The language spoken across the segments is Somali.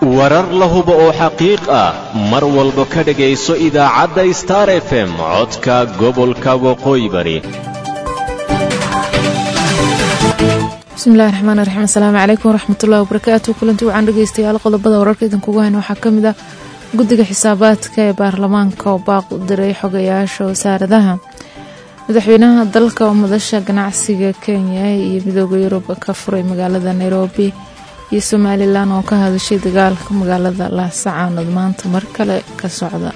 warar la hubo oo xaqiiq ah mar walba ka dhegayso idaacadda star f m codka gobolka waqooyi bari bismillahi raxmaan raxiim asalaamu calaykum waraxmatullahi wabarakaatu kulanti wacan dhegeystayaal qodobada wararka idinkugu hayna waxaa ka mid ah guddiga xisaabaadka ee baarlamaanka oo baaq u diray xogayaasha wasaaradaha madaxweynaha dalka oo madasha ganacsiga kenya iyo midooda yurub ka furay magaalada nairobi iyo somalilan oo ka hadashay dagaalka magaalada laasacaanood maanta mar kale ka socda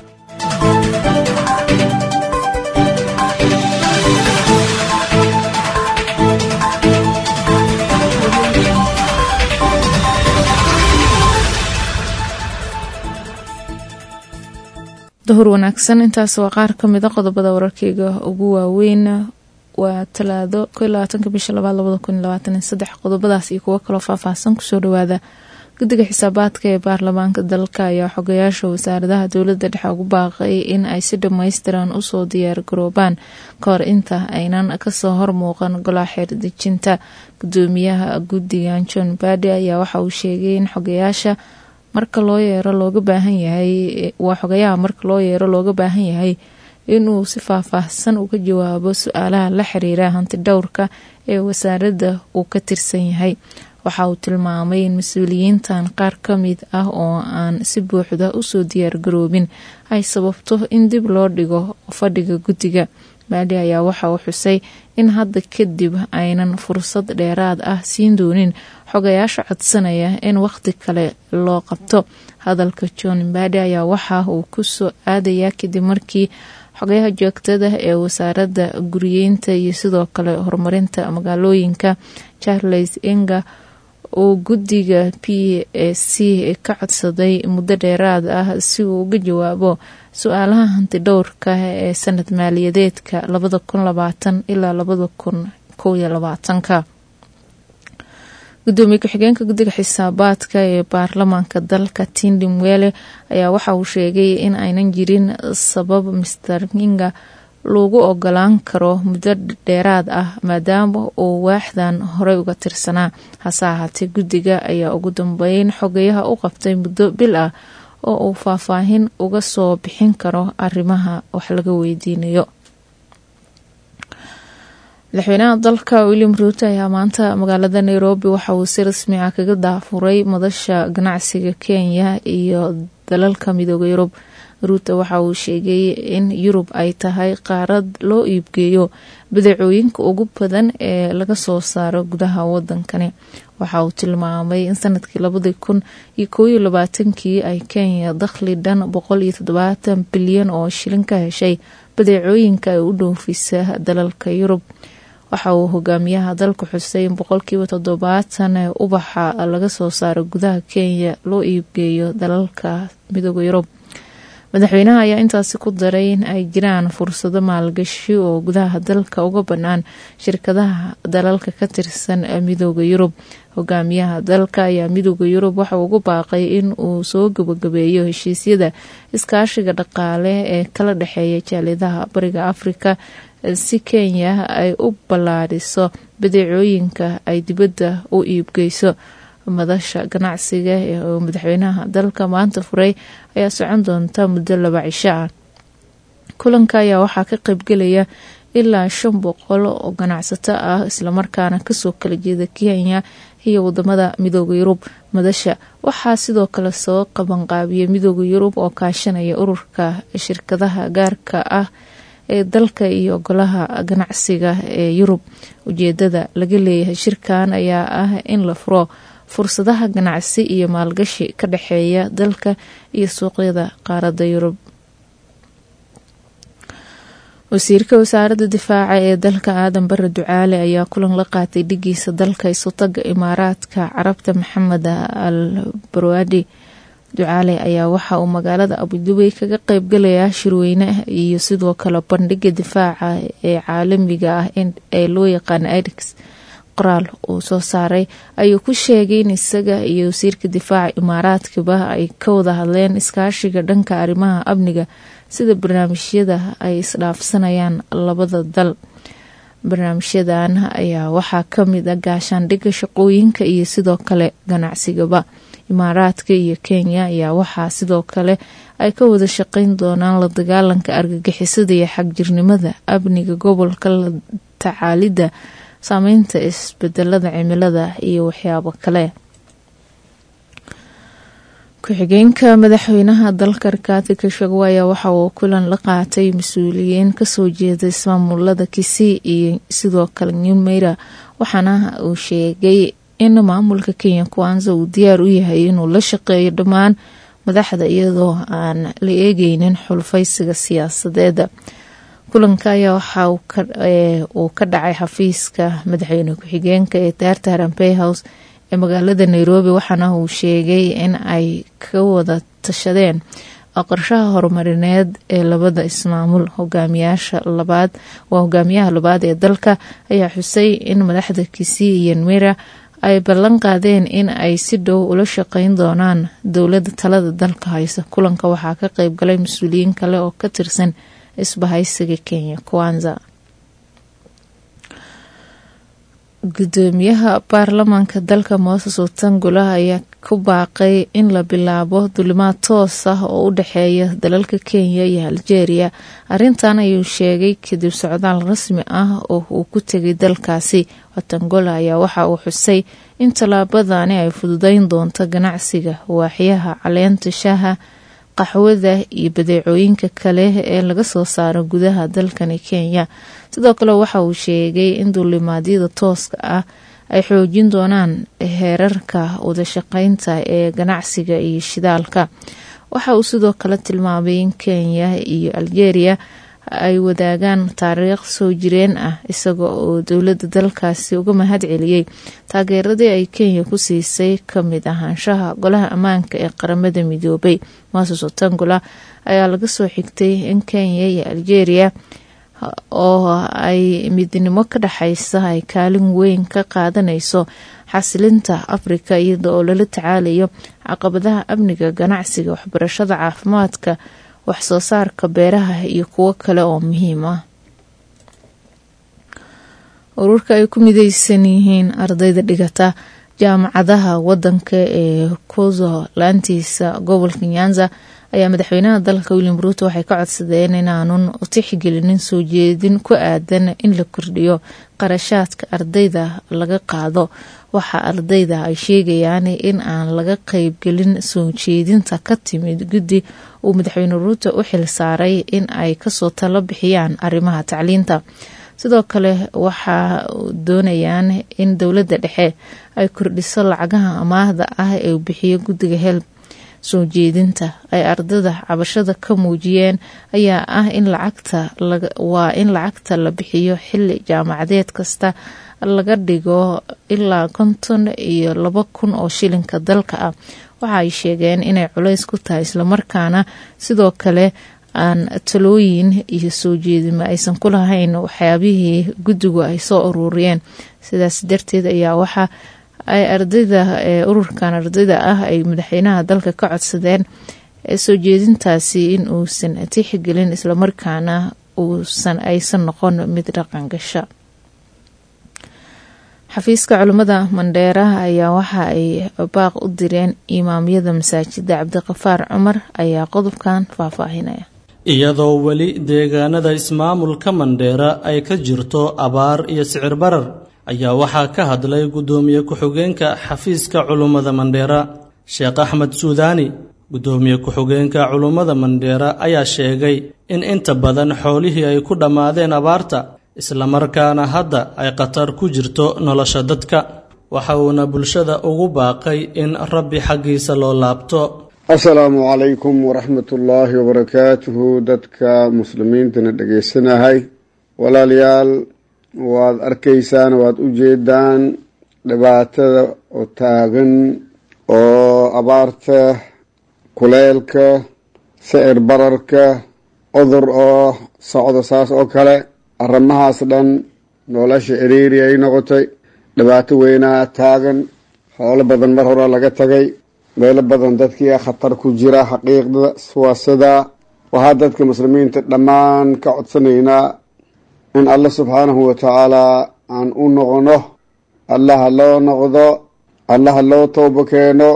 dahur wanaagsan intaas waa qaar ka mida qodobada wararkeyga ugu waaweyn waa talaado bisha qodobadaas iyo kuwo kaloo faahfaahsan kusoo dhawaada guddiga xisaabaadka ee baarlamaanka dalka ayaa xogayaasha wasaaradaha dowlada dhexe ugu baaqay in ay si dhammaystiran usoo diyaar garoobaan kahor inta aynan kasoo hormuuqan golaha xeerdejinta gudoomiyaha guddigan john badi ayaa waxa uu sheegay in xogayaasha marka loo yeero looga baahan yahay waa xogayaha marka loo yeero looga baahan yahay inuu si faahfaahsan uga jawaabo su-aalaha la xiriira hanti dhowrka ee wasaaradda uu ka tirsan yahay waxa uu tilmaamay in mas-uuliyiintan qaar ka mid ah oo aan si buuxda usoo diyaargaroobin ay sababto in dib loo dhigo fadhiga guddiga baadi ayaa waxa uu xusay in hadda kadib aynan fursad dheeraad ah siin doonin xogayaasha codsanaya in waqti kale loo qabto hadalka john baadi ayaa waxa uu kusoo aadayaa kadib markii xogayaha joogtada ee wasaaradda guriyeynta iyo sidoo kale horumarinta magaalooyinka charles enga uu guddiga p a c ka codsaday muddo dheeraad ah si uu uga jawaabo su-aalaha hanti dhowrka ee sanad maaliyadeedka labada kun labaatan ilaa labada kun kow iyo labaatanka gudoomiye ku-xigeenka guddiga xisaabaadka ee baarlamaanka dalka tindi mwele ayaa waxa uu sheegay in aynan jirin sabab mister kinga lagu ogolaan karo muddo dheeraad ah maadaama uu waaxdan horey uga tirsanaa hase ahaatee guddiga ayaa ugu dambeyn xogayaha u qabtay muddo bil ah oo uu faahfaahin uga soo bixin karo arrimaha wax laga weydiinayo madaxweynaha dalka william ruuto ayaa maanta magaalada nairobi waxa uu si rasmi ah kaga daafuray madasha ganacsiga kenya iyo dalalka midooda yurub ruuto waxa uu sheegay in yurub ay tahay qaarad loo iibgeeyo badeecooyinka ugu badan ee laga soo saaro gudaha wadankani waxa uu tilmaamay in sanadkii labadii kun iyo koob iyo labaatankii ay kenya dakhli dhan boqol iyo toddobaatan bilyan oo shilin ka heshay badeecooyinka ay u dhoofisa dalalka yurub waxa uu hogaamiyaha dalka xusay in boqolkiiba toddobaatan ee ubaxa laga soo saaro gudaha kenya loo iibgeeyo dalalka midooda yurub madaxweynaha ayaa intaasi ku daray in ay jiraan fursado maalgashi oo gudaha dalka uga bannaan shirkadaha dalalka ka tirsan midooda yurub hogaamiyaha dalka ayaa midooda yurub waxa ugu baaqay in uu soo gabagabeeyo heshiisyada iskaashiga dhaqaale ee kala dhexeeya jaaliyadaha bariga afrika si kenya ay u ballaadhiso badeecooyinka ay dibadda u iibgeyso madasha ganacsiga oo madaxweynaha dalka maanta furay ayaa socon doonta muddo laba cisho ah kulanka ayaa waxaa ka qaybgelaya ilaa shan boqol oo ganacsato ah islamarkaana kasoo kala jeeda kenya iyo wadamada midooda yurub madasha waxaa sidoo kale soo qabanqaabiya midooda yurub oo kaashanaya ururka shirkadaha gaarka ah ee dalka iyo golaha ganacsiga ee yurub ujeedada laga leeyahay shirkan ayaa ah in la furo fursadaha ganacsi iyo maalgashi ka dhexeeya dalka iyo suuqyada qaaradda yurub wasiirka wasaaradda difaaca ee dalka aadan bare ducaale ayaa kulan la qaatay dhigiisa dalka isutaga imaaraadka carabta maxamed al barwaadi ducaale ayaa waxa uu magaalada abudubey kaga qeybgalayaa shirweyne iyo sidoo kale bandhiga difaaca ee caalamiga ah ee loo yaqaana idix qoraal uu soo saaray ayuu ku sheegay in isaga iyo wasiirka difaaca imaaraadkaba ay ka wada hadleen iskaashiga dhanka arrimaha amniga sida barnaamijyada ay isdhaafsanayaan labada dal barnaamijyadan ayaa waxaa kamid a gaashaandhigga shaqooyinka iyo sidoo kale ganacsigaba imaaraadka iyo kenya ayaa waxaa sidoo kale ay ka wada shaqeyn doonaan la dagaalanka argagixisada iyo xagjirnimada amniga gobolka la tacaalidda saameynta isbedelada cimilada iyo waxyaabo kale ku-xigeenka madaxweynaha dalka rikaati kashago ayaa waxa uu kulan la qaatay mas-uuliyiin kasoo jeeda ismaamulada kisii iyo sidoo kale newmeyra waxaana uu sheegay in maamulka kenya kuwanza uu diyaar u yahay inuu la shaqeeyo dhammaan madaxda iyadoo aan la eegeynin xulfaysiga siyaasadeeda kulanka ayaa waxa uu ka dhacay xafiiska madaxweyne ku-xigeenka ee daarta harampey house ee magaalada nairobi waxaana uu sheegay in ay ka wada tashadeen qorshaha horumarineed ee labada ismaamul hogaamiyaasha labaad waa hogaamiyaha labaad ee dalka ayaa xusay in madaxda kisii iyo nwera ay ballan qaadeen in ay si dhow ula shaqeyn doonaan dowladda talada dalka haysa kulanka waxaa ka qeyb galay mas-uuliyiin kale oo ka tirsan isbahaysiga kenya kwanza gudoomiyaha baarlamaanka dalka mooses otangula ayaa ku baaqay in la bilaabo dulimaad toos ah oo u dhexeeya dalalka kenya iyo aljeeriya arrintan ayuu sheegay kadib socdaal rasmi ah oo uu ku tegay dalkaasi otangola ayaa waxa uu xusay in tallaabadani ay fududeyn doonto ganacsiga waaxyaha caleenta shaaha qaxwada iyo badeecooyinka kale ee laga soo saaro gudaha dalkani kenya sidoo kale waxa uu sheegay in duulimaadyada tooska ah ay xoojin doonaan heerarka wadashaqeynta ee ganacsiga iyo shidaalka waxa uu sidoo kale tilmaamay in kenya iyo aljeeriya ay wadaagaan taariikh soo jireen ah isaga oo dowladda dalkaasi uga mahad celiyey taageeradii ay kenya ku siisay kamid ahaanshaha golaha ammaanka ee qaramada midoobay moses otangula ayaa laga soo xigtay in kenya iyo aljeeriya oo ay midnimo ka dhexaysa ay kaalin weyn ka qaadanayso xasilinta afrika iyada oo lala tacaalayo caqabadaha amniga ganacsiga waxbarashada caafimaadka waxsoo saarka beeraha iyo kuwo kale oo muhiim ah ururka ay ku mideysan yihiin ardayda dhigata jaamacadaha wadanka ee kuzo laantiisa gobolka nyanza ayaa madaxweynaha dalka william ruuto waxay ka codsadeen inaanun tixgelinin soo jeedin ku aadan in la kordhiyo qarashaadka ardayda laga qaado waxa ardayda ay sheegayaan in aan laga qeybgelin soo jeedinta ka timid guddi uu madaxweyne ruuto u xil saaray in ay kasoo talo bixiyaan arrimaha tacliinta sidoo kale waxaa doonayaan in dowladda dhexe ay kordhiso lacagaha amaahda ah ee uu bixiyo guddiga helb soo jeedinta ay ardada cabashada ka muujiyeen ayaa ah in lacagta waa in lacagta la bixiyo xili jaamacadeed kasta laga dhigo ilaa konton iyo laba kun oo shilinka dalka ah waxa ay sheegeen inay culays ku tahay islamarkaana sidoo kale aan talooyin iyo soo jeedima aysan ku lahayn waxyaabihii guddigu ay soo ururiyeen sidaas darteed ayaa waxa ay ardayda ururkan ardayda ah ay madaxweynaha dalka ka codsadeen soo jeedintaasi in uusan tixgelin islamarkaana uusan aysan noqon mid dhaqan gasha xafiiska culimmada mandheera ayaa waxa ay baaq u direen imaamyada masaajida cabdiqafaar cumar ayaa qodobkan faahfaahinaya iyadoo weli deegaanada ismaamulka mandheera ay ka jirto abaar iyo sicir barar ayaa waxaa ka hadlay guddoomiye ku-xigeenka xafiiska culummada mandheera sheekh axmed suudaani guddoomiye ku-xigeenka culummada mandheera ayaa sheegay in inta badan xoolihii ay ku dhammaadeen abaarta islamarkaana hadda ay khatar ku jirto nolosha dadka waxa uuna bulshada ugu baaqay in rabbi xaggiisa loo laabto assalaamu calaykum waraxmatullaahi wabarakaatuhu dadka muslimiintana dhegaysanahay walaalayaal waad arkaysaan waad u jeedaan dhibaatada oo taagan oo abaarta kuleelka sicir bararka cudur oo socda saas oo kale arrimahaas dhan nolosha ciriiri ay noqotay dhibaato weynaa taagan xoolo badan mar hore laga tagay meelo badan dadkii khatar ku jira xaqiiqda waa sidaa waxaa dadka muslimiinta dhammaan ka codsanaynaa in alle subxaanahu watacaalaa aan u noqono allaha loo noqdo allaha loo toobo keeno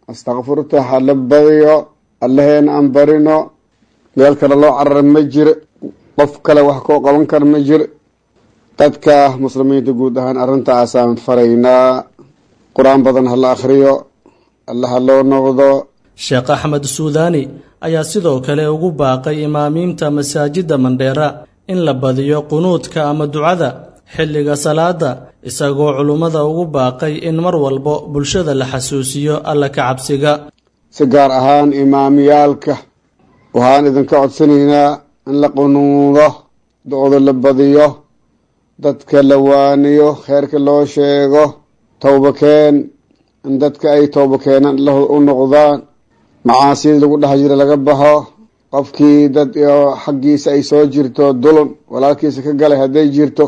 astakfurta ha la badiyo allaheena aan barino meel kale loo carara ma jiro qof kale wax koo qaban kara ma jiro dadka muslimiinta guud ahaan arrintaasaan faraynaa qur-aan badan ha la akhriyo alla ha loo noqdo sheekh axmed suudaani ayaa sidoo kale ugu baaqay imaamiinta masaajidda mandheera in la badiyo qunuudka ama ducada xilliga salaada isagoo culummada ugu baaqay in mar walbo bulshada la xasuusiyo alla ka cabsiga si gaar ahaan imaamiyaalka waxaan idinka codsanaynaa in la qunuudo do-da la badiyo dadka la waaniyo kheerka loo sheego towbakeen in dadka ay towba keenaan la u noqdaan macaasida lagu dhex jira laga baxo qofkii dad xaggiisa ay soo jirto dulun walaalkiisa ka galay hadday jirto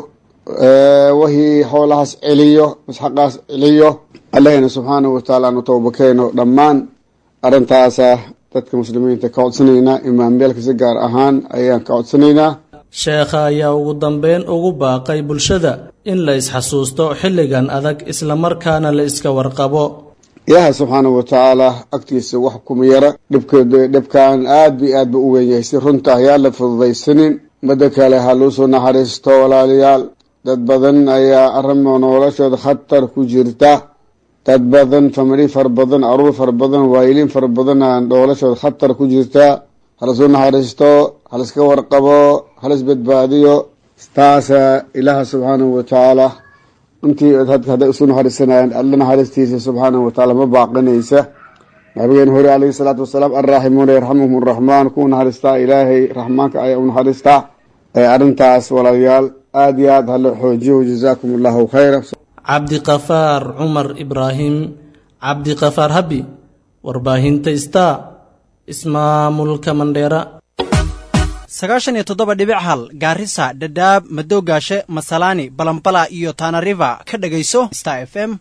wixii xoolahaas celiyo masxaqaas celiyo allahayna subxaanahu watacaala aanu towba keeno dhammaan arrintaasa dadka muslimiinta ka codsanaynaa imaamyaalka si gaar ahaan ayaan ka codsanaynaa sheekha ayaa ugu dambeyn ugu baaqay bulshada in la isxasuusto xilligan adag islamarkaana la iska warqabo ilaaha subxaanahu watacaala agtiisa wax kuma yara dhibk dhibkan aad bi aad ba u weyn yahay si runta ayaan la fududaysanin midda kale ha luusoo naxariisto walaalayaal dad badan ayaa arrimo noloshooda khatar ku jirta dad badan famili fara badan aruur fara badan waayiliin fara badan noloshooda khatar ku jirta halasoo naxariisto haliska warqabo halis badbaadiyo taasa ilaaha subxaanahu watacaala intii hadday isu naxariisanayaan alla naxariistiisa subxaanahu watacaala ma baaqinaysa nabigeena hore calayhi salaatu wasalaam alraaximuuna yarxamuhum araxmaan kuwa naxariistaa ilaahay raxmaanka ayaa u naxariistaa arrintaas walaalayaal aada iyo aad hala xoojiyo jazaakum allahu khayra cabdiqafaar cumar ibraahim cabdiqafaar habi warbaahinta star ismaamulka mandheera sagaashan iyo toddoba dhibic hal gaarisa dhadhaab madoogaashe masalaani balambala iyo tanariva ka dhegayso star f m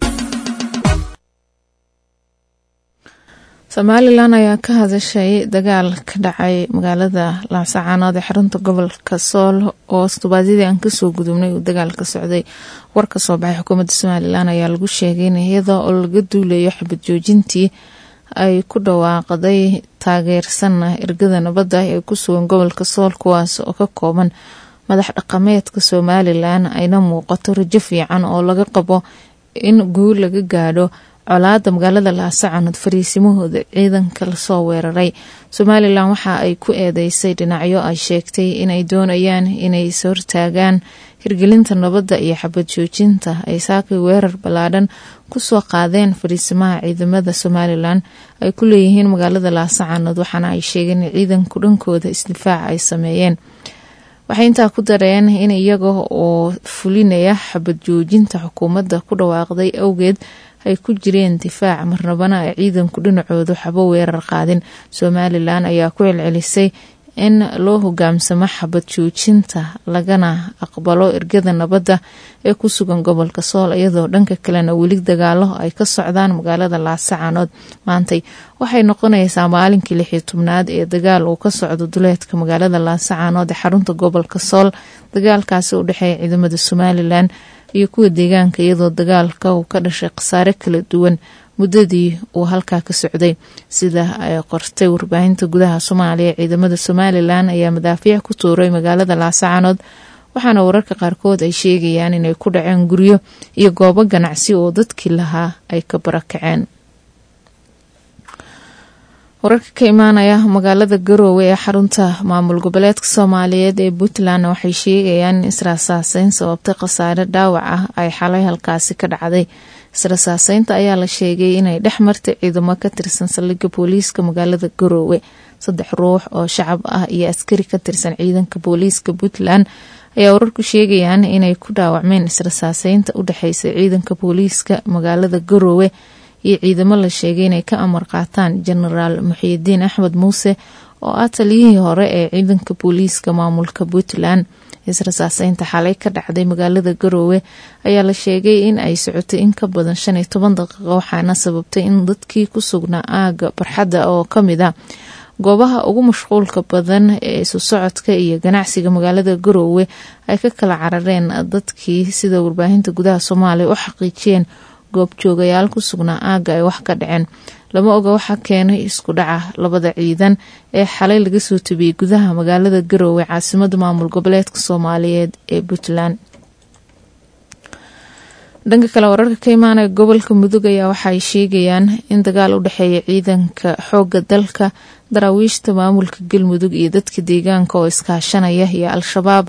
somalilan ayaa ka hadashay dagaal ka dhacay magaalada laascaanood ee xarunta gobolka sool oo todobaadyadii aan kasoo gudubnay uu dagaal ka socday war ka soo baxay xukuumadda somalilan ayaa lagu sheegay in iyada oo laga duulayo xabad joojintii ay ku dhawaaqday taageersanna ergada nabadda ee ku sugan gobolka sool kuwaas oo ka kooban madax dhaqameedka somalilan ayna muuqato rajo fiican oo laga qabo in guul laga gaadho colaada magaalada laasacanood fariisimahooda ciidanka lasoo weeraray somalilan waxa ay ku eedeysay dhinacyo ay sheegtay inay doonayaan inay ishortaagaan hirgelinta nabadda iyo xabad joojinta ay saakay weerar ballaadhan kusoo qaadeen fariisimaha ciidamada somalilan ay ku leeyihiin magaalada laasacanood waxaana ay sheegeen in ciidanku dhankooda isdifaac ay sameeyeen waxay intaa ku dareen in iyaga oo fulinaya xabad joojinta xukuumadda ku dhawaaqday awgeed ay ku jireen difaac marnabana ay ciidanku dhinacoodu xabo weerar qaadin somalilan ayaa ku celcelisay in loo hogaamsamo xabad joojinta lagana aqbalo ergada nabadda ee ku sugan gobolka sool iyadoo dhanka kalena weli dagaalo ay ka socdaan magaalada laasacanood maantay waxay noqonaysaa maalinkii lixii tobnaad ee dagaal uu ka socdo duleedka magaalada laasacanood ee xarunta gobolka sool dagaalkaasi u dhexeeya ciidamada somalilan iyo kuwa deegaanka iyadoo dagaalka uu ka dhashay khasaare kala duwan muddadii uu halkaa ka socday sida ay qortay warbaahinta gudaha soomaaliya ciidamada somalilan ayaa madaafiic ku tuuray magaalada laasacanood waxaana wararka qaarkood ay sheegayaan inay ku dhaceen guryo iyo goobo ganacsi oo dadkii lahaa ay ka barakaceen wararka ka imaanaya magaalada garoowe ee xarunta maamul goboleedka soomaaliyeed ee puntland waxay sheegayaan in israasaaseyn sababtay khasaare dhaawac ah ay xalay halkaasi ka dhacday israsaaseynta ayaa la sheegay inay dhex martay ciidamo ka tirsan saldhigga booliiska magaalada garoowe saddex ruux oo shacab ah iyo askari ka tirsan ciidanka booliiska puntland ayaa wararku sheegayaan inay ku dhaawacmeen israsaaseynta u dhexeysay ciidanka booliiska magaalada garoowe iyo ciidamo la sheegay inay ka amar qaataan jenaraal muxiidiin axmed muuse oo ah taliyihii hore ee ciidanka booliiska maamulka puntland israsaaseynta xalay ka dhacday magaalada garoowe ayaa la sheegay in ay socotay in ka badan shan iyo toban daqiiqo waxaana sababtay in dadkii ku sugnaa aaga barxadda oo kamid a goobaha ugu mashquulka badan ee isu socodka iyo ganacsiga magaalada garoowe ay ka kala carareen dadkii sida warbaahinta gudaha soomaaliya u xaqiijiyeen goobjoogayaal ku sugnaa aagga ay wax ka dhaceen lama oga waxaa keenay isku dhaca labada ciidan ee xalay laga soo tubiyey gudaha magaalada garoowe caasimada maamul goboleedka soomaaliyeed ee puntland dhanka kale wararka ka imaanaya gobolka mudug ayaa waxaay sheegayaan in dagaal u dhexeeya ciidanka xooga dalka daraawiishta maamulka galmudug iyo dadka deegaanka oo iskaashanaya iyo al-shabaab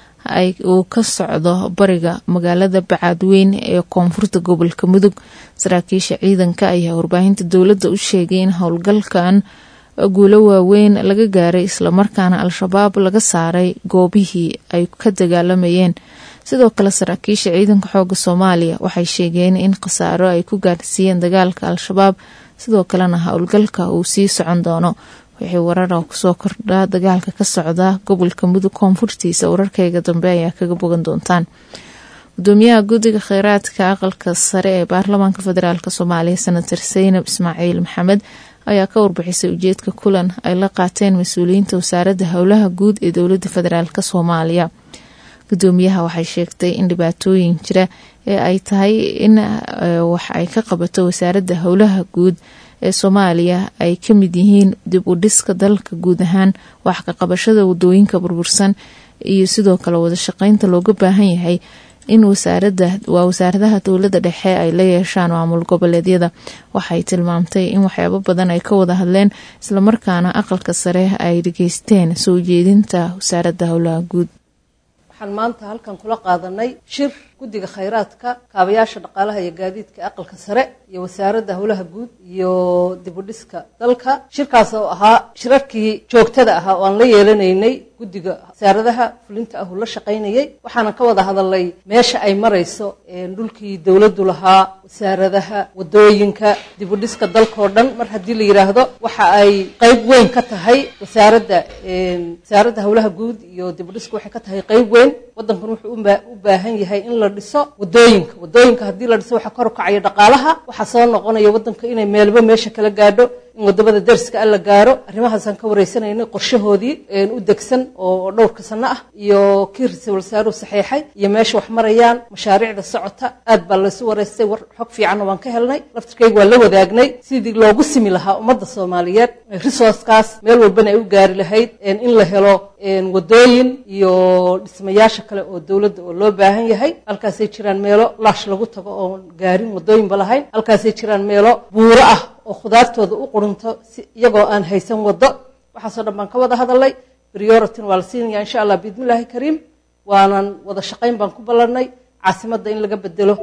uu ka socdo bariga magaalada bacaadweyn ee koonfurta gobolka mudug saraakiisha ciidanka ayaa warbaahinta dowladda u sheegay in howlgalkan guulo waaweyn laga gaaray islamarkaana al-shabaab laga saaray goobihii ay ka dagaalamayeen sidoo kale saraakiisha ciidanka xooga soomaaliya waxay sheegeen in khasaaro ay ku gaarsiiyeen dagaalka al-shabaab sidoo kalena howlgalka uu sii socon doono wixii warara kusoo kordhaa dagaalka ka socda gobolka mudug koonfurtiisa wararkayga dambe ayaa kaga bogan doontaan gudoomiyaha guddiga kheyraadka aqalka sare ee baarlamaanka federaalk soomaaliya senator saynab ismaaciil maxamed ayaa ka warbixisay ujeedka kulan ay la qaateen mas-uuliyiinta wasaaradda howlaha guud ee dowladda federaalk soomaaliya gudoomiyaha waxay sheegtay in dhibaatooyin jira ee ay tahay in wax ay ka qabato wasaaradda howlaha guud ee soomaaliya ay ka mid yihiin dib u dhiska dalka guud ahaan wax ka qabashada wadooyinka burbursan iyo sidoo kale wada shaqeynta looga baahan yahay in wasaarada waa wasaaradaha dowladda dhexe ay la yeeshaan maamul goboleedyada waxay tilmaamtay in waxyaabo badan ay ka wada hadleen islamarkaana aqalka sare ay dhageysteen soo jeedinta wasaaradda howlaha guud waxaan maanta halkan kula qaadanay shir guddiga khayraadka kaabayaasha dhaqaalaha iyo gaadiidka aqalka sare iyo wasaaradda howlaha guud iyo dibudhiska dalka shirkaas oo ahaa shirarkii joogtada ahaa oo aan la yeelanaynay guddiga wasaaradaha fulinta ah uu la shaqaynayay waxaanan ka wada hadalnay meesha ay marayso dhulkii dowladdu lahaa wasaaradaha wadooyinka dibudhiska dalkao dhan mar haddii la yidhaahdo waxa ay qeyb weyn ka tahay wasaaradda wasaaradda howlaha guud iyo dibudhiska waxay ka tahay qeyb weyn waddankan wuxuu u baahan yahay in la dhiso wadooyinka wadooyinka haddii la dhiso waxaa kor kacaya dhaqaalaha waxaa soo noqonaya waddanka inay meelba meesha kala gaadho in wadamada dariska alla gaaro arrimahaasaan ka wareysanaynay qorshahoodii u degsan oo dhowrka sano ah iyo kii ra-iisul wasaaruhu saxeexay iyo meesha wax marayaan mashaariicda socota aad baa laysu wareystay war xog fiicanna waan ka helnay laftirkayga waan la wadaagnay sidii loogu simi lahaa ummadda soomaaliyeed resourcekaas meel walbana ay u gaari lahayd in la helo wadooyin iyo dhismayaasha kale oo dowladda oo loo baahan yahay halkaasay jiraan meelo laash lagu tago oon gaarin wadooyinba lahayn halkaasay jiraan meelo buuro ah oo khudaartooda u qurunto si iyagoo aan haysan waddo waxaasoo dhan baan ka wada hadalnay prioritin waa la siinaya insha allah biidnillaahi kariim waanan wada shaqayn baan ku ballanay caasimadda in laga bedelo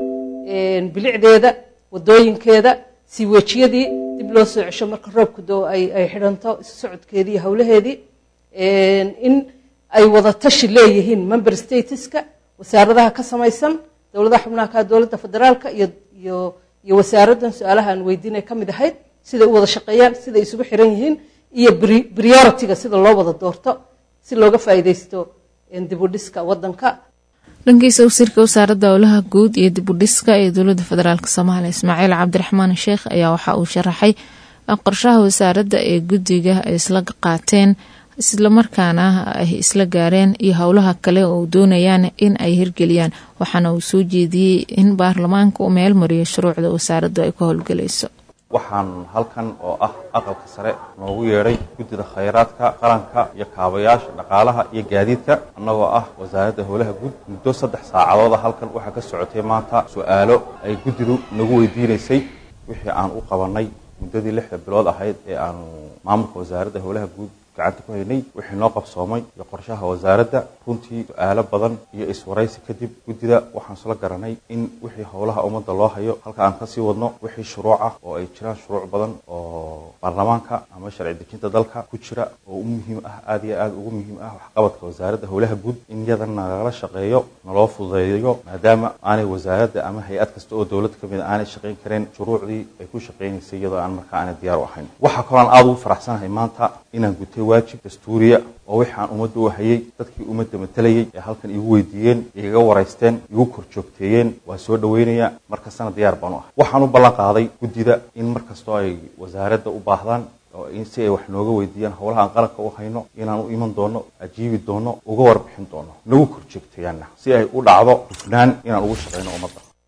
bilicdeeda wadooyinkeeda siiweejiyadii dib loo soo cesho marka roobku doo ay ay xidhanto isu socodkeedii iyo howlaheedii in ay wada tashi leeyihiin member stateska wasaaradaha ka samaysan dowladaha xubnaha ka dowladda federaalka iyo iyo iyo wasaaraddan su-aalaha aan weydiinay ka mid ahayd siday u wada shaqeeyaan siday isugu xiran yihiin iyo prioritiga sida loo wada doorto si looga faa'iidaysto dibudhiska waddanka dhankiisa wasiirka wasaaradda howlaha guud iyo dibudhiska ee dowladda federaalk soomaaliya ismaaciil cabdiraxmaan sheekh ayaa waxa uu sharaxay qorshaha wasaaradda ee guddiga ay isla qaateen islamarkaana ay isla gaareen iyo howlaha kale oo doonayaan in ay hirgeliyaan waxaana uu soo jeediyey in baarlamaanka uu meel mariyo shuruucda wasaaraddu ay ka howlgelayso waxaan halkan oo ah aqalka sare noogu yeedhay guddida khayraadka qaranka iyo kaabayaasha dhaqaalaha iyo gaadiidka annagoo ah wasaaradda howlaha guud muddo saddex saacadooda halkan waxaa ka socotay maanta su-aalo ay guddidu nagu weydiinaysay wixii aan u qabannay muddadii lixda bilood ahayd ee aanu maamulka wasaaradda howlaha guud gacanta ku haynay wixii noo qabsoomay iyo qorshaha wasaaradda runtii su-aalo badan iyo iswaraysi kadib guddida waxaan isla garanay in wixii howlaha ummadda loo hayo halka aan kasii wadno wixii shuruuc ah oo ay jiraan shuruuc badan oo baarlamaanka ama sharci dejinta dalka ku jira oo u muhiim ah aada iyo aada ugu muhiim ah waxqabadka wasaaradda howlaha guud in iyadan nagala shaqeeyo naloo fududeeyo maadaama aanay wasaaradda ama hay-ad kasta oo dowladda ka mid a aanay shaqayn kareen shuruucdii ay ku shaqaynaysay iyadoo aan markaa aanay diyaar u ahayn waxaa kaloo aan aada ugu faraxsanahay maanta inaan gutay waajib dastuuriya oo wixii aan ummadda u hayay dadkii ummadda matalayay ee halkan igu weydiiyeen igaga waraysteen igu kor joogteeyeen waa soo dhaweynaya markastana diyaar baan u ah waxaan u ballan qaaday guddida in mar kastoo ay wasaaradda u baahdaan oo si ay wax nooga weydiiyaan howlaha aan qaranka u hayno inaan u iman doono ajiibi doono uga warbixin doono nagu kor joogteeyaanna si ay u dhacdo hufnaan inaan ugu shaqayno ummadda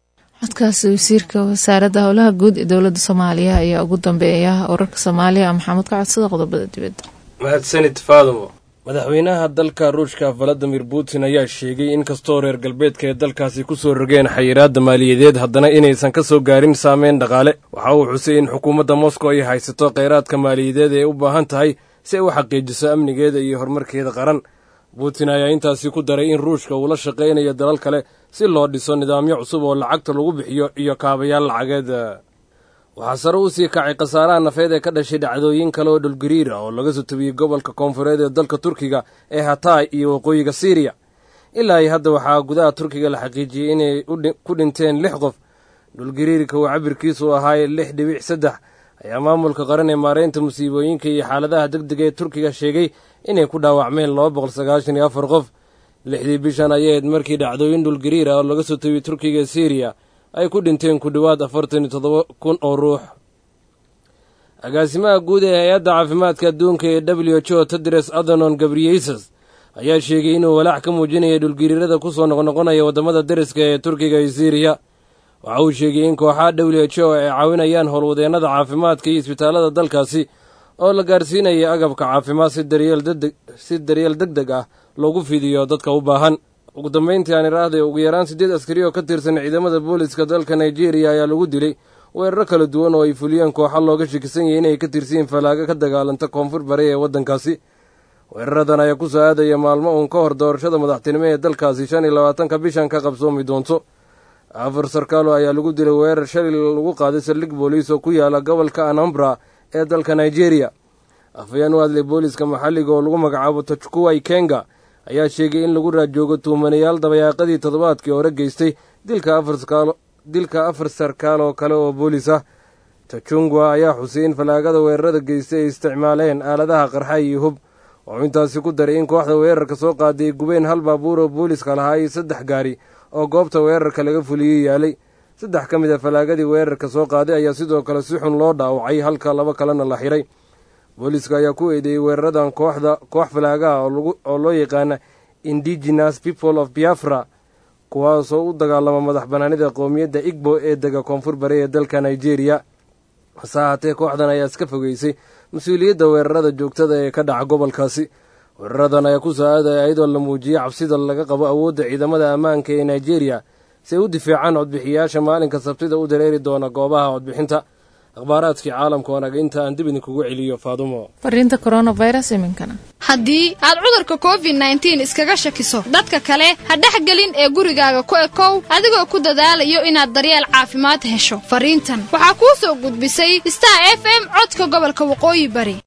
codkaasi wasiirka wasaaradda howlaha guud ee dowladda soomaaliya ayaa ugu dambeeya wararka soomaaliya maxamuud ka codsada qodobada dibadda mahadsanid faadumo madaxweynaha dalka ruushka valadimir putin ayaa sheegay in kastoo reer galbeedka ee dalkaasi ku soo rogeen xayiraadda maaliyadeed haddana inaysan ka soo gaarin saameyn dhaqaale waxa uu xusay in xukuumadda moscow ay haysato kheyraadka maaliyadeed ee u baahan tahay si ay u xaqiijiso amnigeeda iyo horumarkeeda qaran putin ayaa intaasi ku daray in ruushka uu la shaqaynayo dalal kale si loo dhiso nidaamyo cusub oo lacagta lagu bixiyo iyo kaabayaal lacageed waxaa sare u sii kacay khasaaraha nafeed ee ka dhashay dhacdooyin kale oo dhulgariir ah oo laga soo tabiyey gobolka koonfureed ee dalka turkiga ee hatay iyo waqooyiga siiriya ilaa iyo hadda waxaa gudaha turkiga la xaqiijiyey inay ku dhinteen lix qof dhulgariirka uu cabirkiisu ahaay lix dhibic saddex ayaa maamulka qaran ee maareynta musiibooyinka iyo xaaladaha deg dega ee turkiga sheegay inay ku dhaawacmeen laba boqol sagaashan iyo afar qof lixdii bishan ayayd markii dhacdooyin dhulgariir ah oo laga soo tabiyey turkiga ee siiriya ay ku dhinteen ku dhowaad afartan iyo toddoba kun oo ruux agaasimaha guud ee hay-adda caafimaadka adduunka ee w h o tedres adhanon gabriyeysas ayaa sheegay inuu walaac ka muujinaya dhulgariirada ku soo noqnoqonaya waddamada deriska ee turkiga iyo siiriya waxa uu sheegay in kooxaha w h o ay caawinayaan howlwadeennada caafimaadka iyo isbitaallada dalkaasi oo la gaarsiinaya agabka caafimaad si daryeel deg deg ah loogu fidiyo dadka u baahan ugu dambayntii aan iraahday ugu yaraan siddeed askari oo ka tirsan ciidamada booliska dalka nigeria ayaa lagu dilay weeraro kala duwan oo ay fuliyeen kooxa looga shakisan yahay inay ka tirsiyiin falaaga ka dagaalanta koonfur bari ee waddankaasi weeraradan ayaa ku soo aadaya maalmo uun ka hor doorashada madaxtinimo ee dalkaasi shan iyo labaatanka bishan ka qabsoomi doonto afar sarkaalo ayaa lagu dilay weerar shalay lagu qaaday saldhig booliis oo ku yaala gobolka anambra ee dalka nigeria afhayeen u hadlay booliiska maxalliga oo lagu magacaabo tajkuway kenga ayaa sheegay in lagu raajoogo tuumanayaal dabayaaqadii toddobaadkii hore geystay dilka afar sarkaal oo kale oo boolis ah tajungwa ayaa xusay in falaagada weerarada geystay ay isticmaaleen aaladaha qarxa iyo hub wuxuu intaasi ku daray in kooxda weerarka soo qaaday gubeen hal baabuur oo booliska lahaa iyo saddex gaari oo goobta weerarka laga fuliyey yaalay saddex ka mid a falaagadii weerarka soo qaaday ayaa sidoo kale si xun loo dhaawacay halka laba kalena la xiray booliiska ayaa ku eedeeyey weeraradan kooxda koox falaagaha oo loo yaqaana indigenous people of biafra kuwaasoo u dagaalama madax banaanida qowmiyadda igbo ee dega koonfur bari ee dalka nigeria hase ahaatee kooxdan ayaa iska fogeysay mas-uuliyadda weerarada joogtada ee ka dhaca gobolkaasi weeraradan ayaa ku soo aadaya iyadoo la muujiyey cabsida laga qabo awoodda ciidamada ammaanka ee nigeria si ay u difaacaan codbixiyayaasha maalinka sabtida u dareeri doona goobaha codbixinta akhbaaraadkii caalamka wanaga inta aan dib idinkugu celiyo faadumo fariinta coronavirus iminkana haddii aad cudurka covid nneteen iskaga shakiso dadka kale ha dhexgelin ee gurigaaga ku ekow adigoo ku dadaalayo inaad daryeel caafimaad hesho fariintan waxaa kuu soo gudbisay star f m codka gobolka waqooyi bari